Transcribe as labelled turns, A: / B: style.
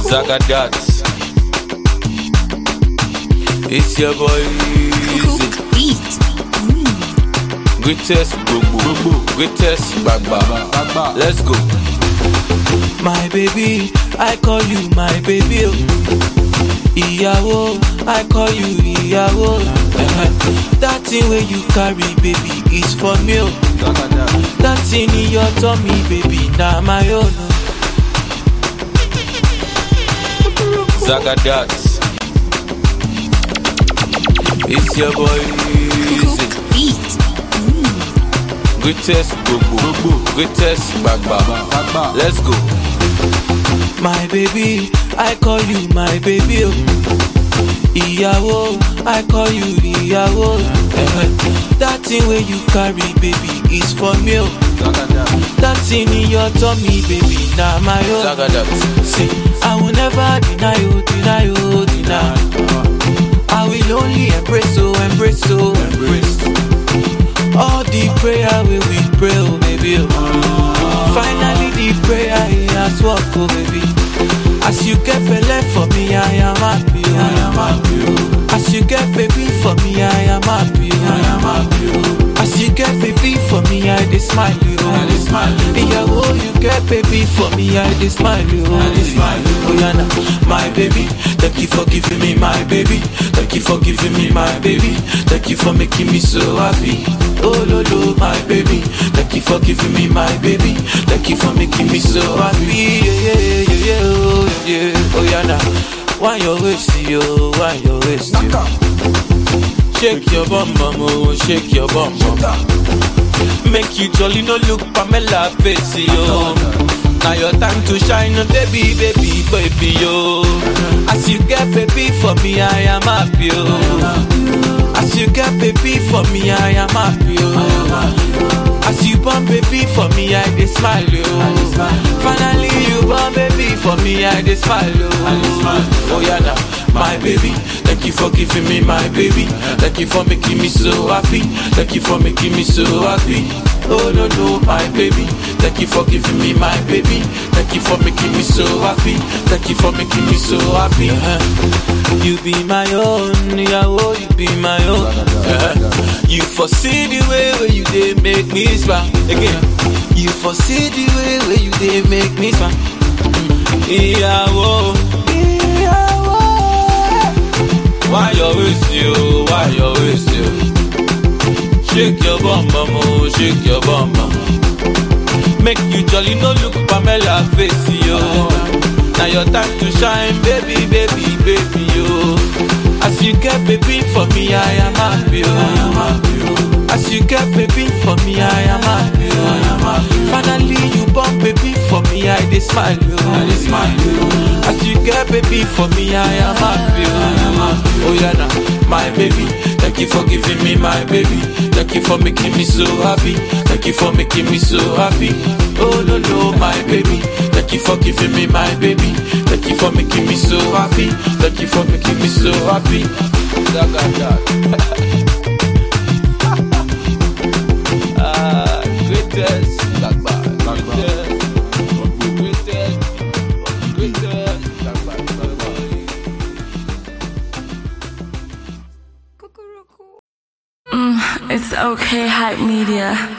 A: Zagadat. It's your boy Easy.
B: Cook beat.
A: Greatest Gbogbo. Greatest Gbagba. Let's go. My baby, I call you my baby. oh. Ìyàwó, I call you ìyàwó. Eh, That thing wey you carry, baby, is for me. oh. That thing in your tummy, baby, na my own. oh. Zagadat. It's your boy Easy.
B: Cook beat.
A: Greatest Gbogbo. Greatest Gbagba. Let's go. My baby, I call you my baby. oh. Ìyàwó, I call you ìyàwó. Eh, That thing wey you carry, baby, is for me. oh. That thing in your tummy, baby, na my own. See, I will never deny you, deny you, deny. I will only embrace, oh, embrace, oh, embrace. All the prayer we we pray, oh, baby. Oh. Finally, the prayer he has worked, oh, baby. As you get belay for me, I am happy, oh. I am happy, oh. As you get baby for me, I am happy, oh. I am happy, oh. As you get baby for me, I dey smile, oh. I dey smile, oh. Yeah, oh, you get baby for me, I dey smile, oh. I dey smile, oh. Yeah, nah, my baby, thank you for giving me my baby. Thank you for giving me my baby. Thank you for making me so happy. Oh, lo, lo, my baby. Thank you for giving me my baby. Thank you for making me so happy. Yeah, yeah, yeah, yeah, yeah, oh, yeah. Oh, yeah, nah. Why your waist, yo? Why your waist, yo? Shake your bum, bum, oh, shake your bum, bum. Make you jolly, no look Pamela face, yo. Now your time to shine, oh, baby, baby, baby, yo. As you get baby for me, I am happy, yo. As you get baby for me, I am happy, yo. As you born baby for me, I dey smile, yo. Finally you born baby for me, I dey smile, yo. Oh yeah, now my baby. Thank you for giving me my baby. Thank you for making me so happy. Thank you for making me so happy. Oh no no, my baby. Thank you for giving me my baby. Thank you for making me so happy. Thank you for making me so happy. Uh-huh. You be my own, yeah, oh, you be my own. Uh-huh. You foresee the way where you dey make me smile. Again, you foresee the way where you dey make me smile. Ìyàwó, ìyàwó. Why you waste you? Why you waste you? Shake your bum bum, oh, shake your bum bum. Make you jolly, no look Pamela face, yo. Now your time to shine, baby, baby, baby, yo. As you get baby for me, I am happy, yo. As you get baby for me, I am happy, yo. Finally you born baby for me, I dey smile, yo. I dey smile, yo. As you get baby for me, I am happy, yo. Oh yeah, now my baby. Thank you for giving me my baby. Thank you for making me so happy. Thank you for making me so happy. Oh no no, my baby. Thank you for giving me my baby. Thank you for making me so happy. Thank you for making me so happy. ah, greatest. Greatest. Greatest. Greatest.
B: It's okay, hype media.